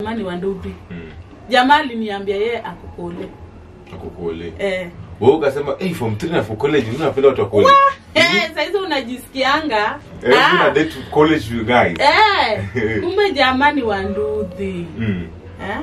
Mani wa Nduthi. Mm. Jamaa aliniambia yeye akukole. Akukole. Eh. Wewe ukasema, "Eh, form 3 na for college, mimi napenda watu wa college." Eh, saizi unajisikianga. Eh, Ah. mimi na date college you guys. Eh. Kumbe jamaa ni wa Nduthi. Mm. Eh?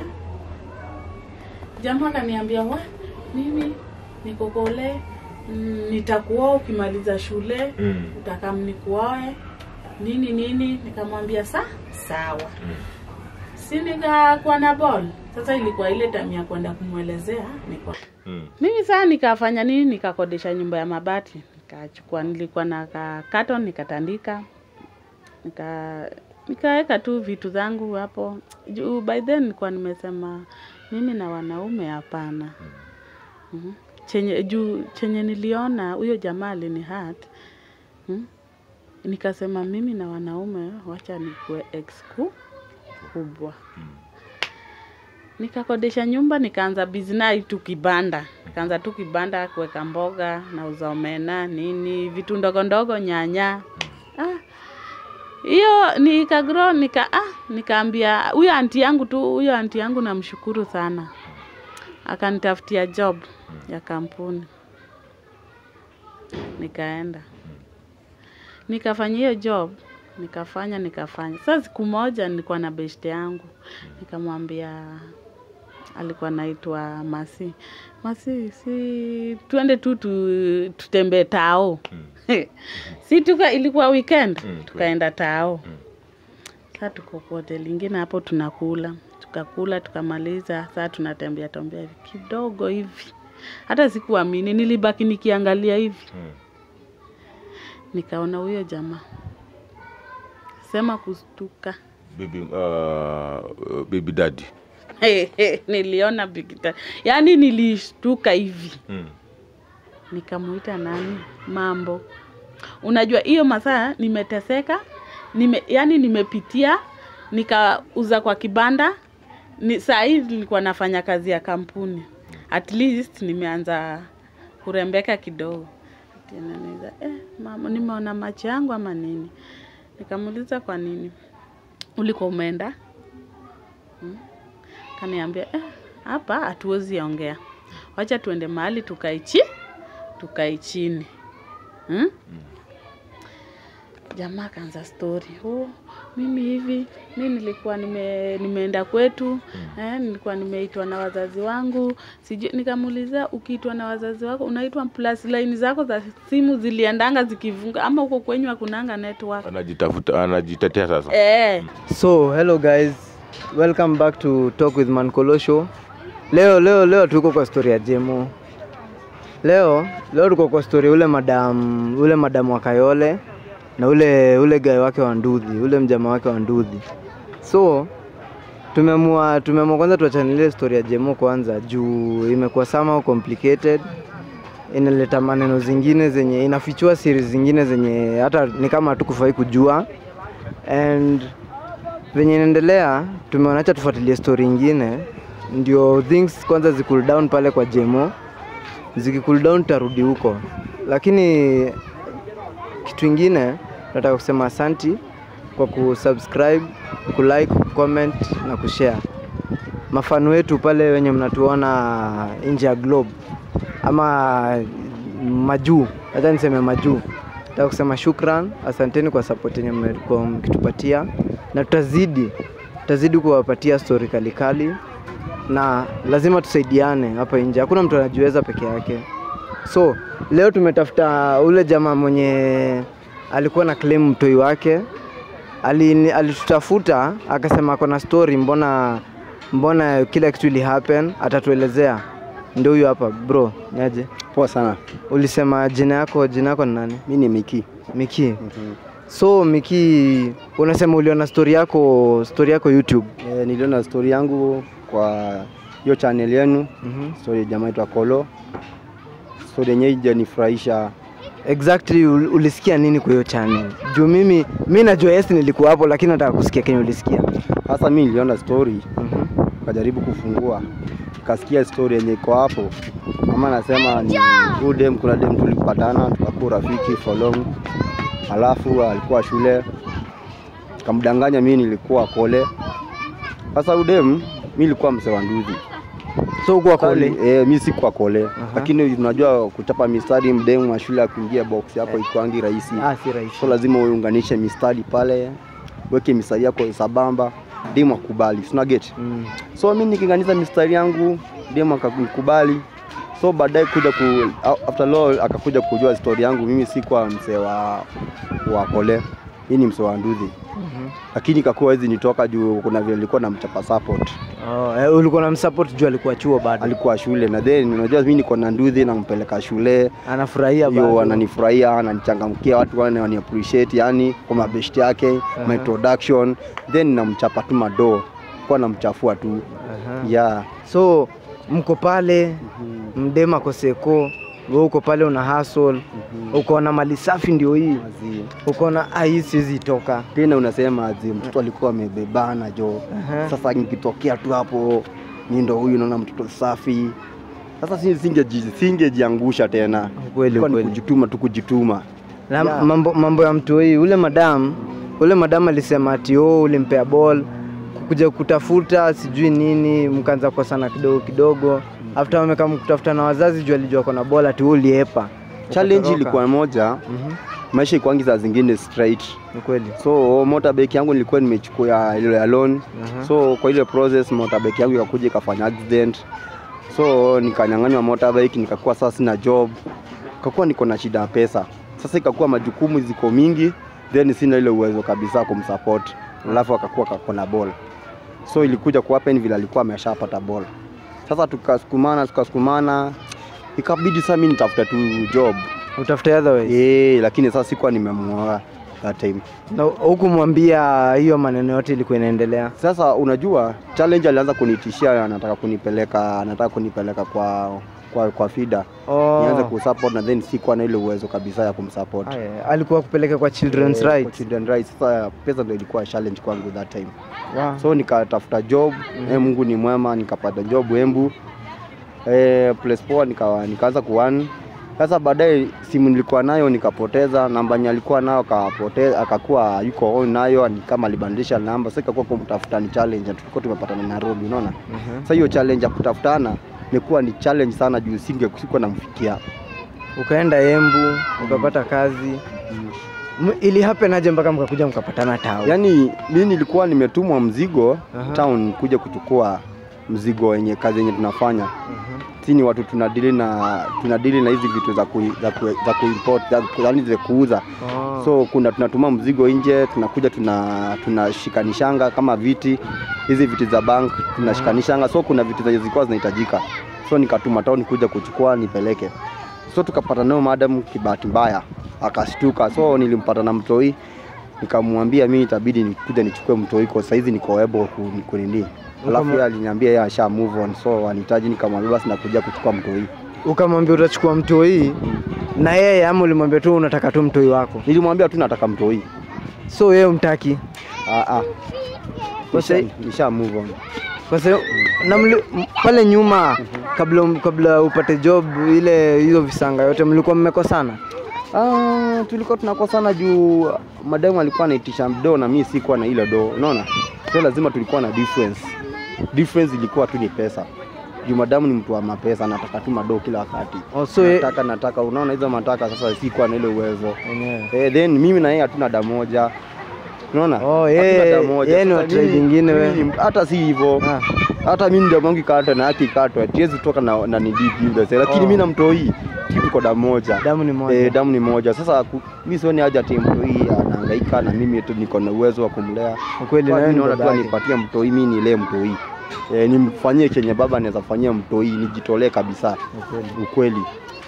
Jamaa akaniambia wa mimi niko kole mm, nitakuoa ukimaliza shule Mm. utakam nikuoe nini nini nikamwambia sa sawa Mm. si nikakuwa na ball sasa ilikuwa ile time ya kwenda kumwelezea niko Mm. mimi saa nikafanya nini nikakodesha nyumba ya mabati nikachukua nilikuwa na ka carton nikatandika nika nikaweka tu vitu zangu hapo juu by then nilikuwa nimesema mimi na wanaume hapana Mhm. chenye juu chenye niliona huyo jamaa alini hurt mm, nikasema mimi na wanaume wacha nikuwe ex ku- kubwa nikakodesha nyumba nikaanza bizinai tu kibanda nikaanza tu kibanda kuweka mboga nauza omena nini vitu ndogo ndogo nyanya ah, hiyo nikagro nika ah, nikaambia huyo anti yangu tu huyo anti yangu namshukuru sana akanitafutia job ya kampuni nikaenda nikafanya hiyo job nikafanya nikafanya sasa siku moja nilikuwa na beshte yangu nikamwambia alikuwa naitwa masi masi si tuende tu tu tutembee tao si tuka ilikuwa weekend Mm, tukaenda tao Mm. saa tuko kwa hoteli ingine hapo tunakula tukakula tukamaliza saa tunatembea tembea hivi kidogo hivi hata sikuamini nilibaki nikiangalia hivi Mm. nikaona huyo jamaa sema kustuka Baby uh, baby daddy. niliona bigita yaani nilishtuka hivi Mm. nikamuita nani mambo unajua hiyo masaa nimeteseka nime, yani nimepitia nikauza kwa kibanda ni, saa hii nilikuwa nafanya kazi ya kampuni at least nimeanza kurembeka kidogo Ati ananiuliza, eh, mama nimeona macho yangu ama nini nikamuuliza kwa nini ulikuwa umeenda hmm? kaniambia eh, hapa hatuwezi ongea wacha tuende mahali tukaichi tukae chini hmm? jamaa akaanza story oh, mimi hivi mi nilikuwa nime, nimeenda kwetu eh, nilikuwa nimeitwa na wazazi wangu sijui nikamuulizia ukiitwa na wazazi wako unaitwa plus line zako za simu ziliendanga zikivunga ama huko kwenyu hakunanga network Anajitafuta anajitetea sasa. eh, So, hello guys. Welcome back to Talk with Mankolo show. Leo leo leo tuko kwa story ya Jemo. Leo leo tuko kwa story ule madam ule madam wa Kayole na ule ule guy wake wa Ndudhi, ule mjama wake wa Ndudhi. So tumeamua tumeamua kwanza tuachane ile story ya Jemo kwanza juu imekuwa somehow complicated inaleta maneno zingine zenye inafichua siri zingine zenye hata ni kama hatukufai kujua and venye inaendelea tumeona acha tufuatilie story ingine ndio things kwanza zicool down pale kwa jemo zikicool down tutarudi huko lakini kitu ingine nataka kusema asanti kwa kusubscribe kulike comment na kushare mafano wetu pale wenye mnatuona nje ya globe ama majuu hata niseme majuu nataka kusema shukran asanteni kwa support yenye mmekuwa mkitupatia na tutazidi tutazidi kuwapatia story kalikali na lazima tusaidiane hapa nje hakuna mtu anajiweza peke yake so leo tumetafuta ule jamaa mwenye alikuwa na claim mtoi wake Ali- alitutafuta akasema ako na story mbona mbona kila kitu ili happen atatuelezea ndio huyu hapa bro niaje Poa sana. ulisema jina yako jina yako ni nani Mi ni Miki. miki so miki unasema uliona story yako story yako youtube E, niliona story yangu kwa hiyo channel yenu, mm-hmm. story ya jamaa itwa Kolo. Story yenyewe ijanifurahisha. exactly ul- ulisikia nini kwa hiyo channel juu mimi mi najua yes nilikuwa hapo lakini nataka kusikia kenye ulisikia Sasa mi niliona story, mm-hmm. nikajaribu kufungua, nikasikia story yenye iko hapo. Mama anasema ni huyu dem, kuna dem tulipatana tukakuwa rafiki for long, alafu alikuwa shule, kamdanganya mimi nilikuwa kole, Sasa udem mi nilikuwa msee wa nduthi. So uko kole. Eh, mi sikuwa kole. Lakini unajua kuchapa mistari mdemu wa shule ya kuingia box yako ikwangi rahisi. Ah, si rahisi. So lazima uunganishe mistari pale, weke mistari yako sabamba, demu akubali. Sina get. Mm. So mi nikiunganisha mistari yangu, demu akakubali. So baadaye kuja ku after all akakuja kujua story yangu, mimi sikuwa msee wa wa kole. Hii ni msee wa nduthi. Lakini ikakuwa hizi nitoka juu kuna vile nilikuwa namchapa support. Oh, eh, ulikuwa na msupport juu alikuwa chuo bado. Alikuwa shule na then unajua mimi niko na nduthi nampeleka shule. Anafurahia Yo bado. ananifurahia, ananichangamkia, watu wane wani appreciate yani kwa mabest yake, my introduction, then namchapa tu madoo. Kwa namchafua tu. Aha. Yeah. So mko pale mdema koseko, wewe uko pale una hustle, uko na mali safi ndio hii. Mazi. Uko na ah, hii siwezi toka. Tena unasema aje mtoto alikuwa amebebana jo. Aha. Sasa nikitokea tu hapo mi ndo huyu naona mtoto safi. Sasa si- singeji singejiangusha tena. Kweli Ilikuwa ni kweli. kujituma tu kujituma. Na Yeah. mambo, mambo ya mtu hii ule madam ule madam alisema ati oh, ulimpea ball kuja kutafuta sijui nini, mkaanza kukosana kidogo kidogo. After wamekaa kutafuta na wazazi juu alijua kona ball ati wewe uliepa. Challenge Ukatoroka. ilikuwa moja, Mhm. maisha ikwangi saa zingine straight. Ni kweli. So motorbike yangu nilikuwa nimechukua ya ile ya loan. Aha. So kwa ile process motorbike yangu ikakuja ikafanya accident. So nikanyang'anywa motorbike nikakuwa sasa sina job. Kakuwa niko na shida ya pesa. Sasa ikakuwa majukumu ziko mingi then sina ile uwezo kabisa kumsupport. Alafu akakuwa kakona ball. So ilikuja ku happen vile alikuwa ameshapata ball. Sasa tukasukumana tukasukumana ikabidi sasa mimi nitafuta tu job. Utafute otherwise. Eh, lakini sasa sikuwa nimemuoa that time. Na hukumwambia hiyo maneno yote ilikuwa inaendelea. Sasa unajua challenge alianza kunitishia, anataka kunipeleka anataka kunipeleka kwa kwa, kwa FIDA Oh. nianze kusupport na then sikuwa na ile uwezo kabisa ya kumsupport. Aya, alikuwa kupeleka kwa children's Eh, kwa rights. Children rights. Sasa pesa ndio ilikuwa challenge kwangu that time. Wow. So nikatafuta job, eh, Mungu ni mwema, nikapata job Embu. Eh, place poa nika, nikaanza kuwan. Sasa baadaye simu nilikuwa nayo nikapoteza, namba yenye alikuwa nayo akapoteza, akakuwa yuko on nayo, ni kama alibadilisha namba. Sasa ikakuwa kumtafuta ni challenge, tulikuwa tumepatana Nairobi, unaona? Mhm. Sasa hiyo challenge ya kutafutana imekuwa ni challenge sana juu singe sikuwa namfikia. Ukaenda Embu, ukapata kazi. M- Ili happen aje mpaka mkakuja mkapatana tao? Yaani mimi nilikuwa nimetumwa mzigo Aha. town kuja kuchukua mzigo wenye kazi yenye tunafanya. Si ni watu tunadili na tunadili na hizi vitu za ku, za ku, za kuimport za ku- yaani za kuuza. Oh. So kuna tunatuma mzigo nje, tunakuja tuna tunashikanishanga kama viti hizi viti za bank tunashikanishanga. So kuna vitu zenye zilikuwa zinahitajika. So nikatuma town kuja kuchukua nipeleke. So tukapata nayo madam kibahati mbaya akashtuka. So nilimpata na mtoi nikamwambia mimi itabidi nikuja nichukue mtoi kwa saizi niko able ku- kunini. Alafu Ukama- yeye aliniambia yeye asha move on so anihitaji, nikamwambia basi nakuja kuchukua mtoi. Ukamwambia utachukua mtoi na yeye ama ulimwambia tu unataka tu mtoi wako? Nilimwambia tu nataka mtoi. So yeye umtaki? Ah ah. Kwa Nisha, sai- nisha move on. Kwa sababu na mli, m- pale nyuma kabla kabla upate job ile hizo visanga yote mlikuwa mmekosana? Ah, tulikuwa tunakosana juu madamu alikuwa anaitisha do na mimi sikuwa na ile do, unaona? So lazima tulikuwa na difference. Difference ilikuwa tu ni pesa. Juu madamu ni mtu wa mapesa, anataka tu madoo kila wakati. Oh, so ye- nataka nataka, unaona hizo mataka, sasa sikuwa na ile uwezo. Enyewe. Eh, then mimi na yeye hatuna damu moja. Unaona? Oh, Hatuna yeye- damu moja. yeye ni Sasa wa tribe mimi- ingine we. mimi- Hata si hivyo. Ah. Hata mimi ndio mwangu ikatwa na yake ikatwa. Tiwezi toka na na nidiki yule. Lakini Oh. mimi na mtoi tuko damu moja. Damu ni moja. Eh, damu ni moja. Sasa ku- mimi sioni haja ati mtoi anahangaika na mimi tu niko na uwezo wa kumlea. Ukweli Kwa na wewe mimi ni naona tu babake. anipatie mtoi, mimi nilee mtoi. Eh, nimfanyie chenye baba anaweza fanyia mtoi, nijitolee kabisa. Ukweli. Ukweli.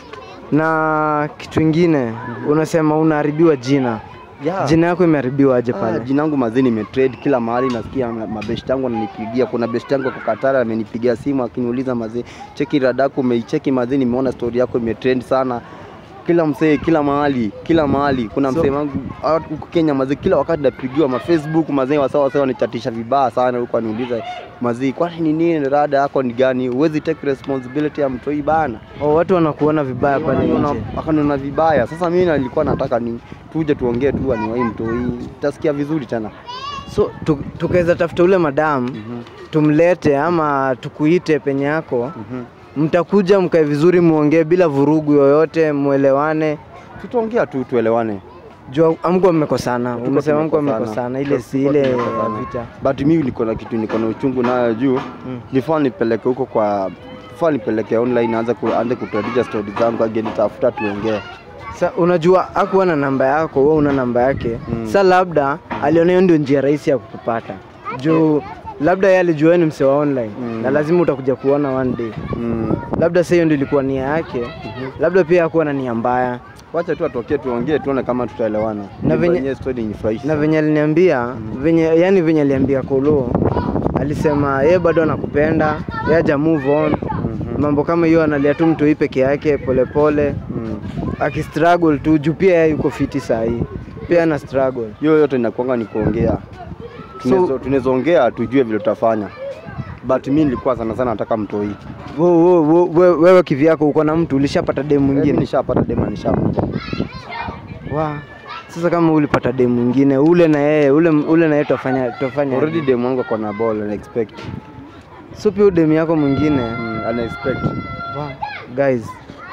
Na kitu ingine unasema unaharibiwa jina. Yeah. Jina yako imeharibiwa aje Ah, pale? jina yangu mazini nimetrade kila mahali, nasikia ma- mabest yangu ananipigia. Kuna best yangu kwa Katara amenipigia simu akiniuliza mazee, cheki radako, umeicheki mazee, nimeona story yako imetrend sana kila msee, kila mahali, kila mahali. Kuna So- msee wangu ah, huku Kenya mazee, kila wakati napigiwa ma Facebook mazee, wasawa sawa wanichatisha vibaya sana huko, aniuliza mazee, kwani ni nini rada yako ni gani? Huwezi take responsibility ya mtoi bana Oh, watu wanakuona vibaya pale nje. akaniona vibaya. Sasa mimi nilikuwa nataka ni tuje tuongee tu aniwai mtoi, tasikia vizuri tena. so tu, tukaweza tafuta ule madam tumlete ama tukuite penye yako mtakuja mkae vizuri muongee bila vurugu yoyote mwelewane tutaongea tu tuelewane juu amkuwa mmekosana Hatuko umesema mkuwa tumekosana. mmekosana ile si Hatuko ile tumekosana. vita but mi niko na kitu niko na uchungu nayo juu Mm. nifaa nipeleke huko kwa faa nipeleke online aanze ku, aanze kutuadija stori zangu agenitafuta tuongee sa unajua akuwa na namba yako wewe una namba yake Mm. sa labda aliona hiyo ndio njia rahisi ya kukupata juu labda yeye alijua wewe ni mse wa online Mm. na lazima utakuja kuona one day mm. labda sa hiyo ndio ilikuwa nia yake labda pia hakuwa na nia mbaya wacha tu atokee tuongee tuone kama tutaelewana Na venye- Yenyewe story inifurahisha na venye aliniambia venye yani venye aliambia kolo alisema yeye bado anakupenda yeye haja move on Mhm. mambo kama hiyo analia tu mtu hii peke yake polepole Mm. akistruggle tu juu pia yeye yuko fiti saa hii pia ana struggle hiyo yote inakuanga ni kuongea So- tunaweza ongea tujue vile tutafanya but mi nilikuwa sana sana nataka mtoi Wo- wo- wo- we- wewe kivyako uko na mtu ulishapata demu mwingine mwingine nishapata dema nishamu wa sasa kama ulipata demu mwingine ule na yeye ule ule na yeye tutafanya tutafanya already aje? demu wangu ako na ball ana expect so pia demu yako mwingine mm, ana expect wa guys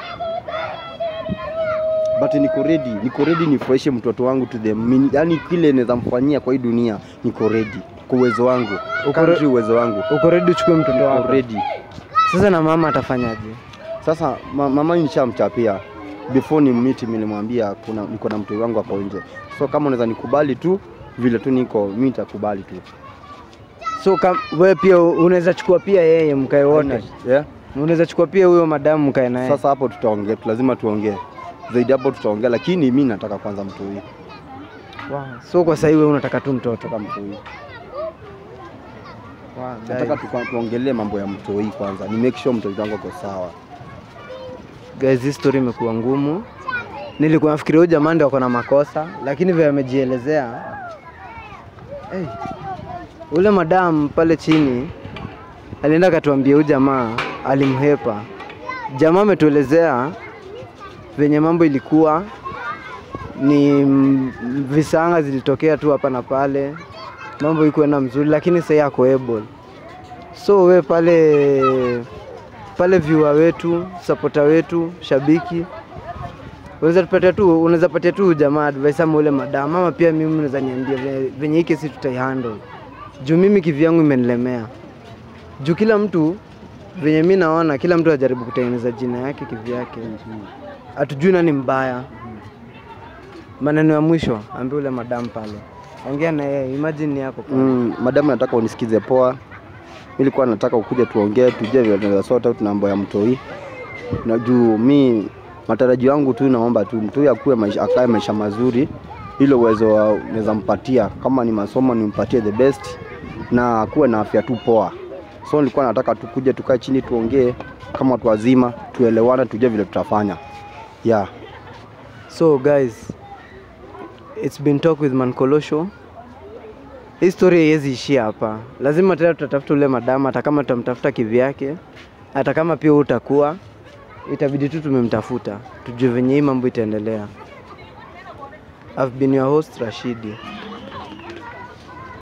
but niko ready niko ready nifurahishe mtoto wangu to the min, yani kile naweza mfanyia kwa hii dunia niko ready kwa uwezo wangu Uko re- kadri uwezo wangu uko ready uchukue mtoto niko wako ready sasa na mama atafanyaje sasa ma, mama nishamchapia before ni miti nilimwambia kuna niko na mtoi wangu hapo nje so kama unaweza nikubali tu vile tu niko mi nitakubali tu so kam, wewe pia unaweza chukua pia yeye mkae wote yeah? unaweza chukua pia huyo madamu mkae naye Sasa hapo tutaongea, lazima tuongee zaidi hapo tutaongea, lakini mi nataka kwanza mtoi, wow. so kwa sahii wewe unataka tu mtoto nataka mtoi, wow, nataka guys. tuka- tuongelee mambo ya mtoi kwanza, ni make sure mtoi wangu ako sawa. guys hii story imekuwa ngumu nilikuwa nafikiria huyu jamaa ndio ako na makosa lakini vile amejielezea hey, ule madam pale chini alienda akatuambia huyu jamaa alimhepa jamaa ametuelezea venye mambo ilikuwa ni mm, visanga zilitokea tu hapa na pale mambo ikuenda mzuri lakini sahii ako able so we pale pale viewer wetu supporter wetu shabiki unaweza tupatia tu unaweza patia tu jamaa advice ama ule madam ama pia mimi unaweza niambia venye- venye hii kesi tutaihandle juu mimi kivyangu imenilemea juu kila mtu venye mi naona kila mtu ajaribu kutengeneza jina yake kivyake hatujui nani mbaya maneno ya mwisho ambia ule madam pale ongea na yeye imagine ni yako pale. Mm, madamu, nataka unisikize poa. Nilikuwa nataka ukuje tuongee, tujue vile tunaweza sort out mambo ya mtoi, na juu mi matarajio yangu tu, naomba tu mtoi akuwe maisha, akae maisha mazuri, ile uwezo wa- naweza mpatia, kama ni masomo nimpatie the best, na akuwe na afya tu poa. So nilikuwa nataka tukuje tukae chini tuongee kama watu wazima, tuelewane, tujue vile tutafanya yeah. So guys, it's been talk with Mankolosho. Hii story haiwezi ishia hapa, lazima tena tutatafuta ule madama, hata kama tutamtafuta kivyake, hata kama pia utakuwa, itabidi tu tumemtafuta, tujue venye hii mambo itaendelea. I've been your host Rashidi.